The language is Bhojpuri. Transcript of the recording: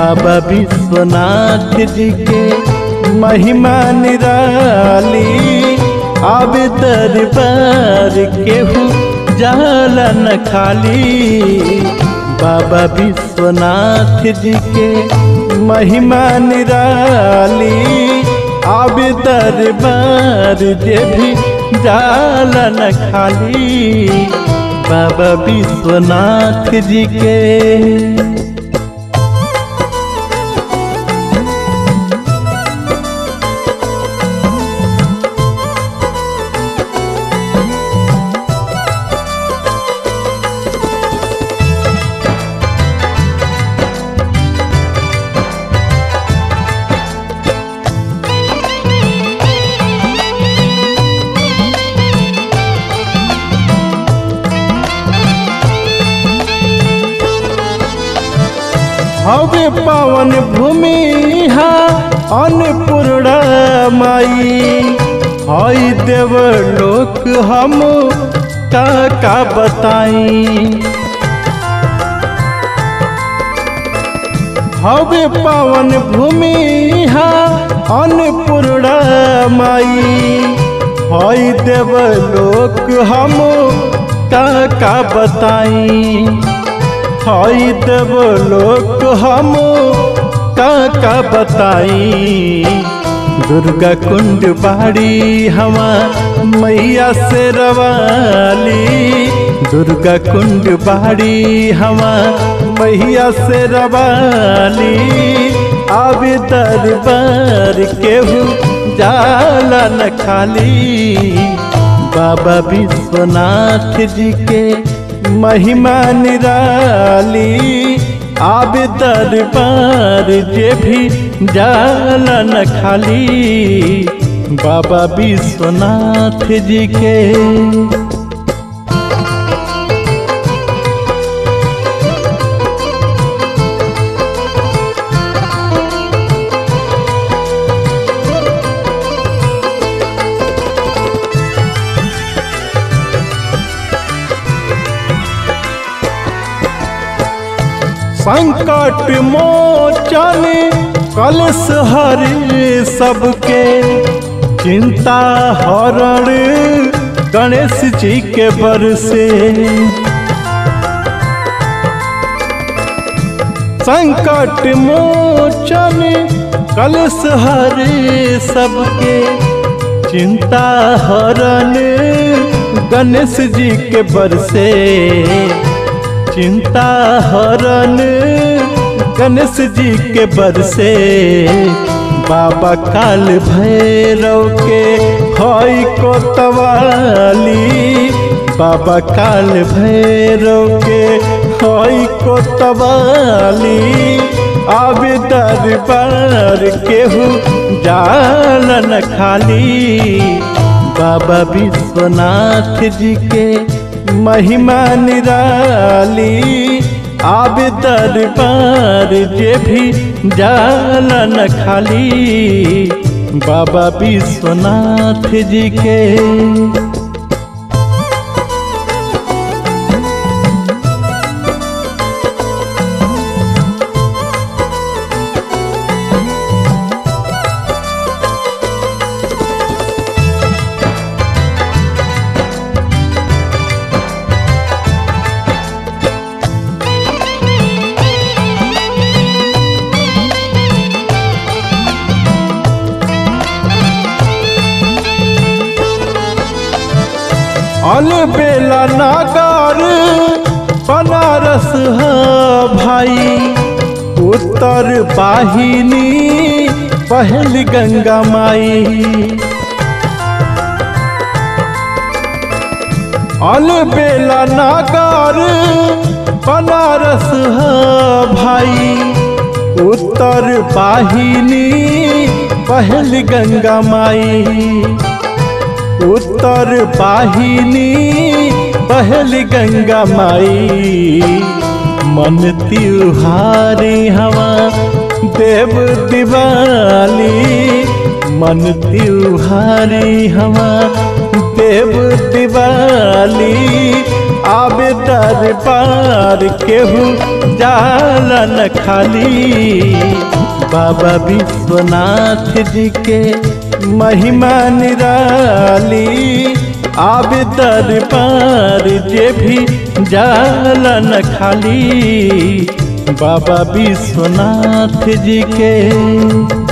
बाबा विश्वनाथ जी के महिमा निराली अब दरबार केहू जाला न खाली बाबा विश्वनाथ जी के महिमा निराली अब दरबार जे भी जाला न खाली बाबा विश्वनाथ जी के हवे पावन भूमि हा अन्नपूर्णा माई हई देव लोक हम का का बताई हवे पावन भूमि हा अन्नपूर्णा माई हई देव लोक हम का का बताई हई देव लोक हम का का बताई दुर्गा कुंड बाड़ी हमा मैया से रवाली दुर्गा कुंड बाड़ी हमा मैया से रवाली अब दरबार केहू जाला न खाली बाबा विश्वनाथ जी के महिमा निराली आब दरबार जे भी जाला न खाली बाबा विश्वनाथ जी के संकट मोचन कलश हरि सबके चिंता हरण गणेश जी के बरसे संकट मोचन कलश हरि सबके चिंता हरण गणेश जी के बरसे चिंता हरण गणेश जी के बरसे बाबा काल भैरव के हई को तवाली बाबा काल भैरव के हई को तवाली अब दरबार केहू जालन खाली बाबा विश्वनाथ जी के महिमा निराली आब दरबार जे भी जाला न खाली बाबा विश्वनाथ जी के अलबेला नागार बनारस है भाई उत्तर वाहिनी पहल गंगा माई अलबेला नागार बनारस है भाई उत्तर वाहिनी पहल गंगा माई उत्तर वाहिनी पहल गंगा माई मन त्योहारी हवा देव दिवाली मन त्योहारी हवा देव दिवाली आबे दरबार केहू जाला न खाली बाबा विश्वनाथ जी के महिमा निराली आबे दरबार जे भी जाला न खाली बाबा विश्वनाथ जी के